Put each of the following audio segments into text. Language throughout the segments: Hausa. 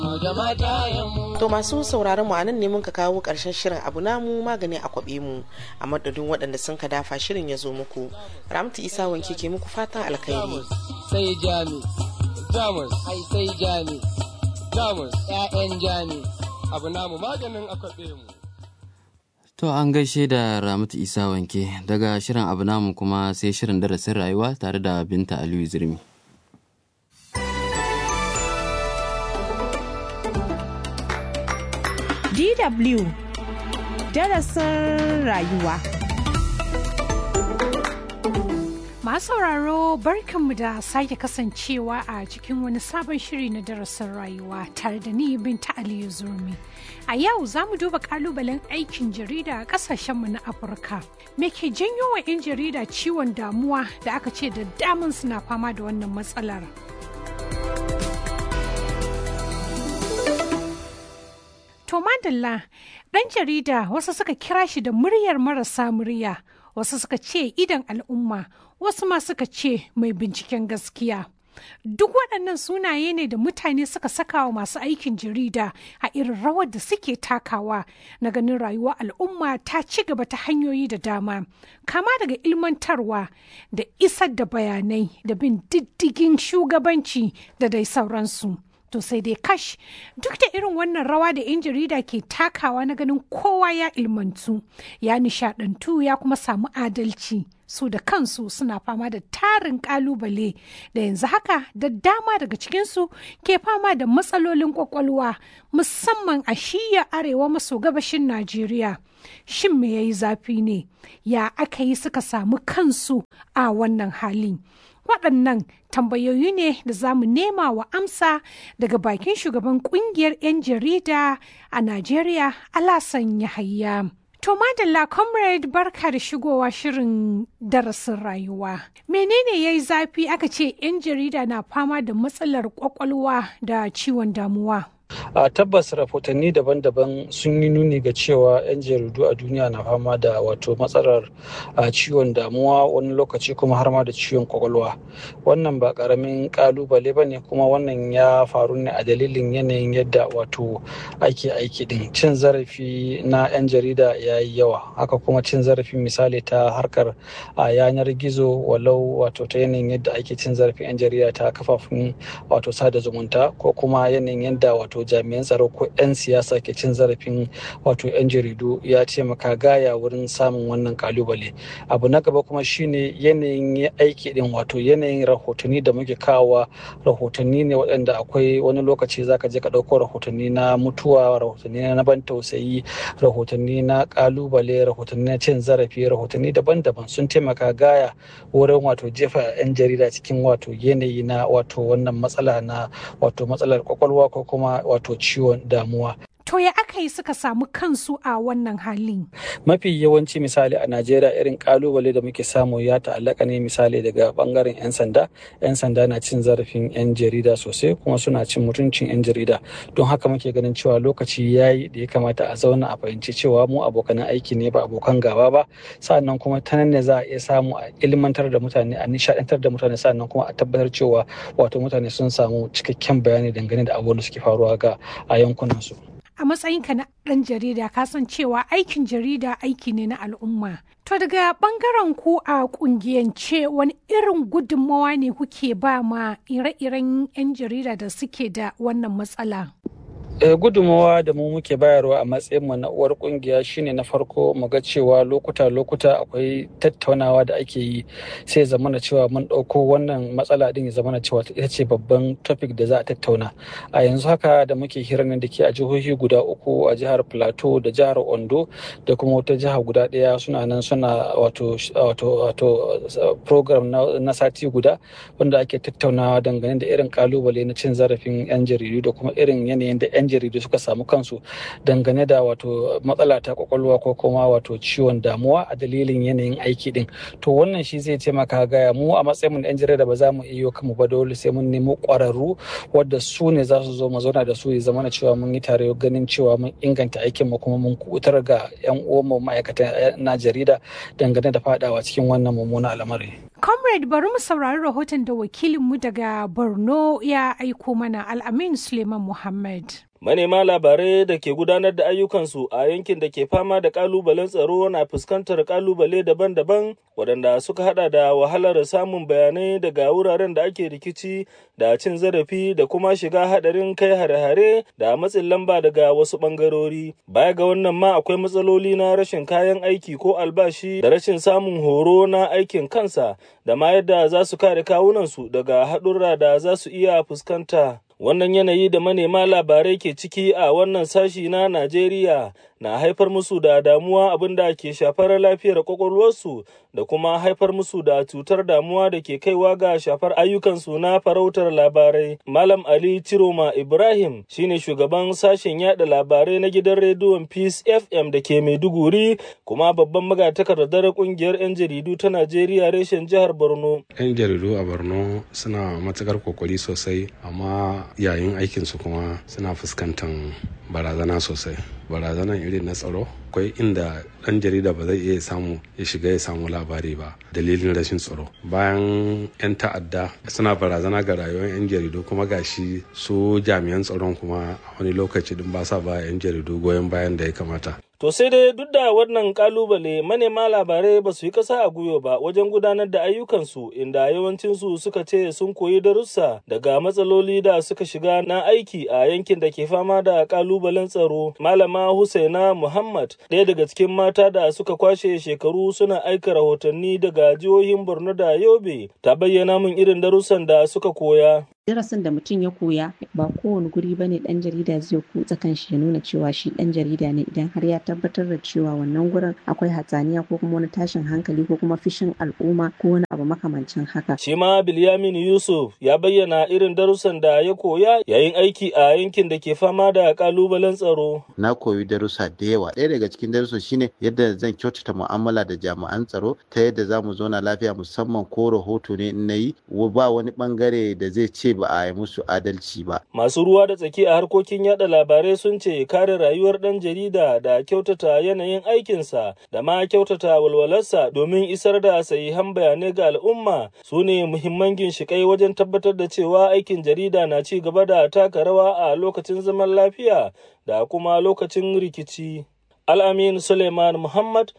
To masu sauraron mu anan ne mun ka kawo ƙarshen shirin abu namu magani a kwaɓe mu a madadin waɗanda sun ka dafa shirin ya zo muku. Ramtu Isa wanke ke muku fatan alkhairi. Sai jami, jamus, ai sai jami, jamus, ‘ya'yan jami, abu namu maganin a kwaɓe mu. To an gaishe da Ramatu Isa wanke daga shirin abu namu kuma sai shirin darasin rayuwa tare da Binta Aliyu Zirmi. DW darasin rayuwa. Masu sauraro barkanmu da sake kasancewa a cikin wani sabon shiri na darasin rayuwa tare da ni Binta Aliyu Zurmi. A yau za mu duba kalubalen aikin jarida a kasashenmu na Afirka. Me ke janyo wa 'yan jarida ciwon damuwa da aka ce da daman suna fama da wannan matsalar? To madalla ɗan jarida wasu suka kira shi da muryar marasa murya, wasu suka ce idan al'umma, wasu ma suka ce mai binciken gaskiya. Duk waɗannan sunaye ne da mutane suka saka wa masu aikin jarida a irin rawar da suke takawa na ganin rayuwar al'umma ta ci gaba ta hanyoyi da dama, kama daga ilmantarwa da isar da bayanai da bin diddigin shugabanci da dai sauransu. To sai dai kash duk da irin wannan rawa da 'yan jarida ke takawa na ganin kowa ya ilmantu, ya nishadantu ya kuma samu adalci. Su da kansu suna fama da tarin kalubale da yanzu haka da dama daga cikinsu ke fama da matsalolin kwakwalwa musamman a shiya arewa maso gabashin Najeriya. Shin me ya yi zafi ne? Ya aka yi suka samu kansu a wannan halin? waɗannan tambayoyi ne da za mu nema wa amsa daga bakin shugaban kungiyar 'yan jarida a Najeriya Alasan Yahaya. To madalla comrade barka da shigowa shirin darasin rayuwa. Menene ya yi zafi aka ce 'yan jarida na fama da matsalar kwakwalwa da ciwon damuwa? a tabbas rahotanni daban-daban sun yi nuni ga cewa 'yan jaridu a duniya na fama da wato matsalar ciwon damuwa wani lokaci kuma har ma da ciwon kwakwalwa wannan ba karamin kalubale ba ne kuma wannan ya faru ne a dalilin yanayin yadda wato ake aiki din cin zarafi na 'yan jarida ya yi yawa haka kuma cin zarafi misali ta harkar a yanar gizo walau wato ta yanayin yadda ake cin zarafin 'yan jarida ta kafafun wato sada zumunta ko kuma yanayin yadda wato jami'an tsaro ko 'yan siyasa ke cin zarafin wato 'yan jaridu ya taimaka gaya wurin samun wannan kalubale abu na gaba kuma shine yanayin aiki din wato yanayin rahotanni da muke kawa rahotanni ne waɗanda akwai wani lokaci zaka je ka ɗauko rahotanni na mutuwa rahotanni na ban tausayi rahotanni na kalubale rahotanni na cin zarafi rahotanni daban-daban sun taimaka gaya wurin wato jefa 'yan jarida cikin wato yanayi na wato wannan matsala na wato matsalar kwakwalwa ko kuma wato ciwon damuwa. To ya aka yi suka samu kansu a wannan halin? Mafi yawanci misali a Najeriya irin kalubale da muke samu ya ta'allaka ne misali daga bangaren 'yan sanda. 'Yan sanda na cin zarafin 'yan jarida sosai kuma suna cin mutuncin 'yan jarida. Don haka muke ganin cewa lokaci ya yi da ya kamata a zauna a fahimci cewa mu abokan aiki ne ba abokan gaba ba. Sa'annan kuma ta nan ne za a iya samu a ilmantar da mutane a nishadantar da mutane sa'annan kuma a tabbatar cewa wato mutane sun samu cikakken bayani dangane da abubuwan da suke faruwa ga a yankunansu. a matsayinka na ɗan jarida ka san cewa aikin jarida aiki ne na al'umma. To daga ɓangaren ku a ƙungiyance wani irin gudunmawa ne kuke ba ma ire-iren 'yan jarida da suke da wannan matsala? gudunmawa da mu muke bayarwa a matsayin mu na uwar kungiya shine na farko mu ga cewa lokuta lokuta akwai tattaunawa da ake yi sai zamana cewa mun ɗauko wannan matsala din ya zamana cewa ita ce babban topic da za a tattauna a yanzu haka da muke hirar nan da ke a jihohi guda uku a jihar plateau da jihar ondo da kuma wata jiha guda ɗaya suna nan suna wato wato wato program na sati guda wanda ake tattaunawa dangane da irin kalubale na cin zarafin 'yan jaridu da kuma irin yanayin da 'yan jaridu suka samu kansu dangane da wato matsala ta kwakwalwa ko kuma wato ciwon damuwa a dalilin yanayin aiki din to wannan shi zai taimaka gaya mu a matsayin mu 'yan jarida ba za mu iya kanmu ba dole sai mun nemo kwararru wadda su ne za su zo mu zauna da su ya zama cewa mun yi tare ganin cewa mun inganta aikin mu kuma mun kutar ga 'yan uwan mu ma'aikatan na jarida dangane da fadawa cikin wannan mummunan al'amari Comrade bari mu saurari rahoton da wakilinmu daga Borno ya aiko mana Al'amin Suleiman Muhammad. Manema labarai da ke gudanar da ayyukansu a yankin da ke fama da kalubalen tsaro na fuskantar kalubale daban-daban waɗanda suka hada da wahalar samun bayanai daga wuraren da ake rikici da cin zarafi da kuma shiga hadarin kai hare-hare da matsin lamba daga wasu ɓangarori. Baya ga wannan ma akwai matsaloli na rashin kayan aiki ko albashi da rashin samun horo na aikin kansa da ma yadda za su kare kawunansu daga haɗurra da za su iya fuskanta. Wannan yanayi da manema labarai ke ciki a wannan sashi na Najeriya na haifar musu da damuwa abin da ke shafar lafiyar kwakwalwarsu da kuma haifar musu da cutar damuwa da ke kaiwa ga shafar ayyukansu na farautar labarai. Malam Ali Ciroma Ibrahim shine shugaban sashen yada labarai na gidan rediyon Peace FM da ke Maiduguri kuma babban magatakardar kungiyar 'yan jaridu ta Najeriya reshen jihar Borno. 'Yan jaridu a Borno suna matukar kokari sosai amma yayin aikinsu kuma suna fuskantar barazana sosai. barazanan irin na tsaro akwai inda ɗan jarida ba zai iya samu ya shiga ya samu labari ba dalilin rashin tsaro bayan 'yan ta'adda suna barazana ga rayuwar 'yan jaridu kuma gashi su jami'an tsaron kuma wani lokaci din ba sa ba 'yan jaridu goyon bayan da ya kamata To sai dai duk da wannan kalubale manema labarai ba su yi kasa a gwiwa ba wajen gudanar da ayyukansu inda yawancinsu suka ce sun koyi darussa daga matsaloli da suka shiga na aiki a yankin da ke fama da kalubalen tsaro. Malama Husaina Muhammad ɗaya daga cikin mata da suka kwashe shekaru suna aika rahotanni daga jihohin Borno da Yobe ta bayyana min irin darussan da suka koya. darasin da mutum ya koya ba kowane guri bane dan jarida zai kutsa kanshi ya nuna cewa shi dan jarida ne idan har ya tabbatar da cewa wannan gurin akwai hatsaniya ko kuma wani tashin hankali ko kuma fishin al'umma ko wani abu makamancin haka. Shi ma Bilyamin Yusuf ya bayyana irin darussan da ya koya yayin aiki a yankin da ke fama da kalubalen tsaro. Na koyi darussa da yawa. Ɗaya daga cikin darussan shine yadda zan kyautata mu'amala da jami'an tsaro ta yadda za mu zauna lafiya musamman ko rahoto ne in na yi ba wani bangare da zai ce ba a yi musu adalci ba. Masu ruwa da tsaki a harkokin yada labarai sun ce kare rayuwar ɗan jarida da kyautata yanayin aikinsa da ma kyautata walwalarsa domin isar da sahihan bayanai ga al'umma su ne muhimman ginshiƙai wajen tabbatar da cewa aikin jarida na ci gaba da taka rawa a lokacin zaman lafiya da kuma lokacin rikici. Al'amin Suleiman Muhammad,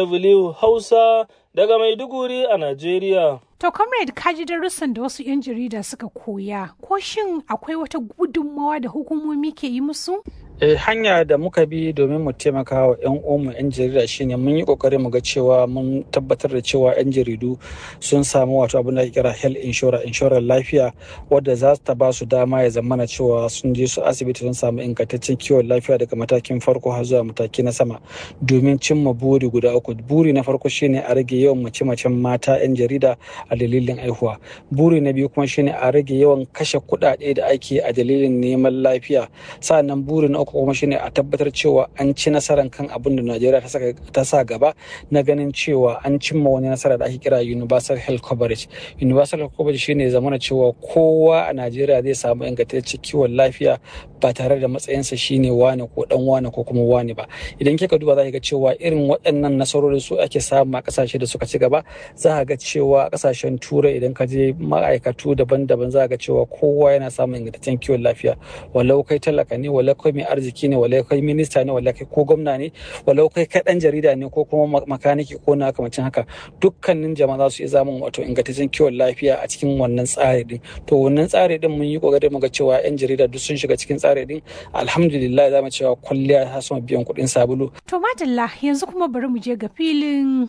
DW Hausa, daga Maiduguri a Najeriya. To, comrade kaji darussan da wasu 'yan jarida suka koya, ko shin akwai wata gudunmawa da hukumomi ke yi musu? Eh, hanya da muka bi domin mu taimaka wa 'yan uwanmu 'yan jarida shine mun yi kokarin mu ga cewa mun tabbatar da cewa 'yan jaridu sun samu wato abin da ake kira health insurance inshorar lafiya wadda za ta ba su dama ya zamana cewa sun je su asibiti sun samu ingantaccen kiwon lafiya daga matakin farko har zuwa mataki na sama domin cimma buri guda uku buri na farko shine a rage yawan mace-macen mata 'yan jarida a dalilin aihuwa buri na biyu kuma shine a rage yawan kashe kuɗaɗe da ake a dalilin neman lafiya sa'annan buri na uku kuma shine a tabbatar cewa an ci nasarar kan abin da Najeriya ta sa gaba na ganin cewa an cimma wani nasara da ake kira universal health coverage universal health coverage shine zamana cewa kowa a Najeriya zai samu ingantaccen kiwon lafiya ba tare da matsayinsa shine wane ko dan wane ko kuma wane ba idan kika duba za ga cewa irin waɗannan nasarori su ake samu a ƙasashe da suka ci gaba za ga cewa a ƙasashen turai idan ka je ma'aikatu daban-daban za ga cewa kowa yana samun ingantaccen kiwon lafiya walau kai talaka ne walau kai mai arziki ne walau kai minista ne walau kai ko gwamna ne walau kai kai dan jarida ne ko kuma makaniki ko na kamacin haka dukkanin jama'a za su iya samun wato ingantaccen kiwon lafiya a cikin wannan tsari din to wannan tsari din mun yi kokarin mu ga cewa yan jarida duk sun shiga cikin tsari din alhamdulillah za mu cewa kwalliya ta sama biyan kuɗin sabulu to madalla yanzu kuma bari mu je ga filin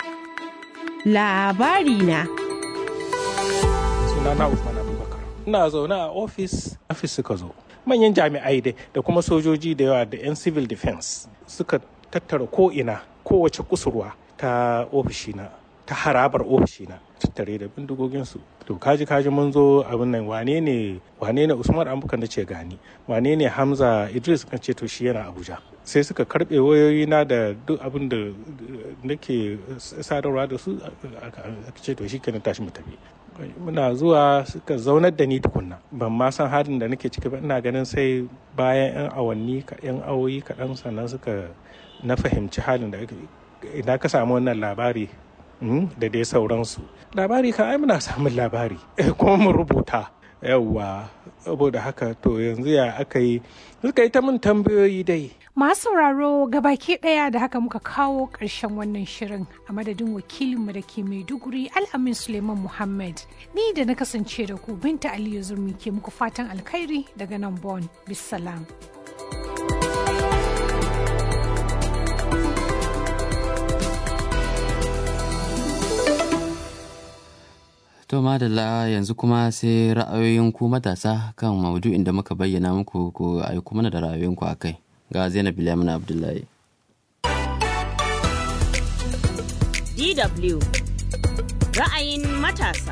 labari na sunana Usman Abubakar ina zaune a ofis ofis suka zo manyan jami'ai dai da kuma sojoji da yawa da 'yan civil defense suka tattara ko'ina kowace kusurwa ta ofishina ta harabar ofishina tattare da bindigoginsu to kaji kaji mun zo abin nan wane ne wane ne usman amukan da ce gani wane ne hamza idris kan ce to shi yana abuja sai suka karbe wayoyi na da duk abin da nake sadarwa da su aka ce to shi kenan tashi mu tafi muna zuwa suka zaunar da ni tukunna ban ma san halin da nake ciki ba ina ganin sai bayan yan awanni yan awoyi kaɗan sannan suka na fahimci halin da ina ka samu wannan labari da dai sauransu labari ka ai muna samun labari kuma mu rubuta yawwa saboda haka to yanzu ya aka yi suka yi ta min tambayoyi dai Masu sauraro gabaki ɗaya da haka muka kawo ƙarshen wannan shirin a madadin wakilinmu da ke Maiduguri Al'amin Suleiman Muhammad. Ni da na kasance da ku Binta Aliyu Zurmi ke muku fatan alkhairi daga nan Bon. Bisalam. To madalla yanzu kuma sai ra'ayoyin ku matasa kan maudu'in da muka bayyana muku ku aiko mana da ra'ayoyinku a kai. Ga Zainab Bilamin Abdullahi. DW ra'ayin matasa.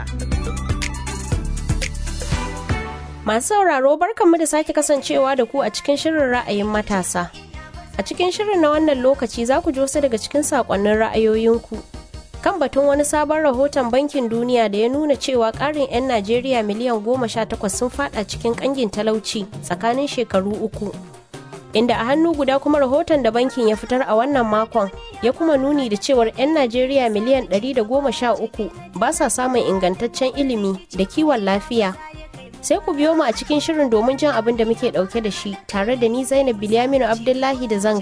Masu sauraro barkanmu da sake kasancewa da ku a cikin shirin ra'ayin matasa. A cikin shirin na wannan lokaci za ku ji wasu daga cikin saƙonnin ra'ayoyinku. Kan batun wani sabon rahoton bankin duniya da ya nuna cewa ƙarin 'yan Najeriya miliyan goma sha takwas sun fada cikin ƙangin talauci tsakanin shekaru uku. Inda a hannu guda kuma rahoton da bankin ya fitar a wannan makon ya kuma nuni da cewar 'yan Najeriya miliyan ɗari da goma sha uku ba sa samun ingantaccen ilimi da kiwon lafiya sai ku biyo mu a cikin shirin domin jin abin da muke dauke da shi tare da ni Zainab Bilyaminu Abdullahi da zan